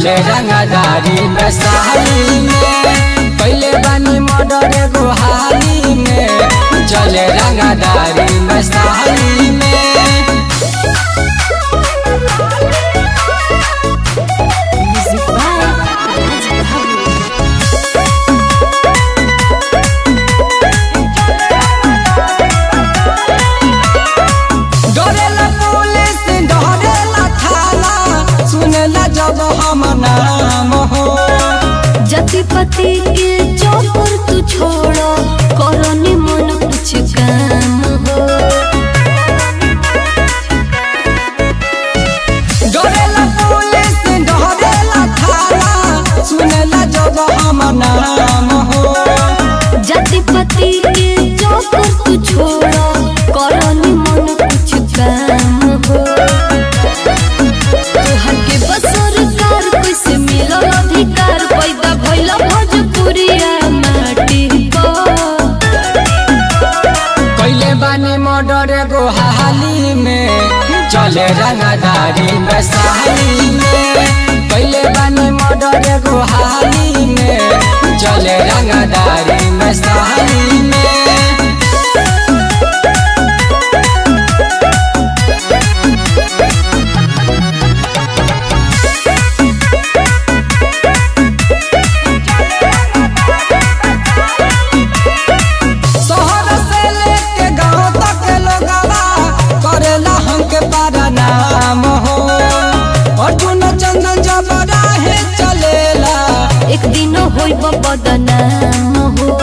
चले रंगदारी में साली में पहले बानी मर्डर एगो हाली में चले रंगदारी में साली में Music by Raj Babu. डरेला पुलिस डरेला थाना सुनेला जब हम नाम हो जति पति के चौपर तू छोड़ो करो निमन कुछ काम हो डरेला पुलिस डरेला थाना सुनेला जब हम नाम हो जति पति के चौपर तू छोड़ो करो निमन कुछ काम हो तोहर के बसर कार कैसे मिलल अधिकार पैदा भइल भोजपुरिया माटी पर कैले बानी मर्डर एगो हाली में चले रंगदारी में साली में कैले बानी मर्डर एगो हाली में चले रंगदारी में साली में शहर से लेके गांव तक लोगवा करेला हमके पारा नाम हो अर्जुन चंदन जब राहे चलेला एक दिन होई बदनाम हो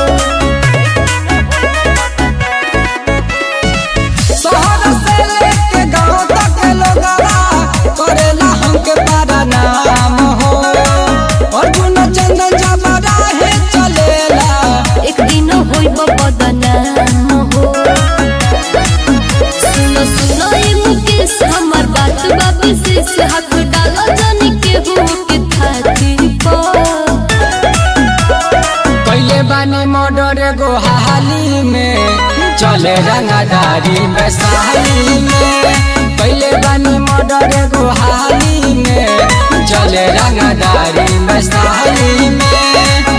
शहर से लेके गांव तक लोगवा करेला हमके पारा नाम हो अर्जुन चंदन जब राहे चलेला एक दिन होई बदनाम हो सुनो सुनो ये मुकेश हमर बात बा विशेष हाथ डालो जानी के हो के थाती पर कैले बानी मर्डर एगो हाली में चले रंगदारी में साली में कैले बानी मर्डर एगो हाली में चले रंगदारी में साली में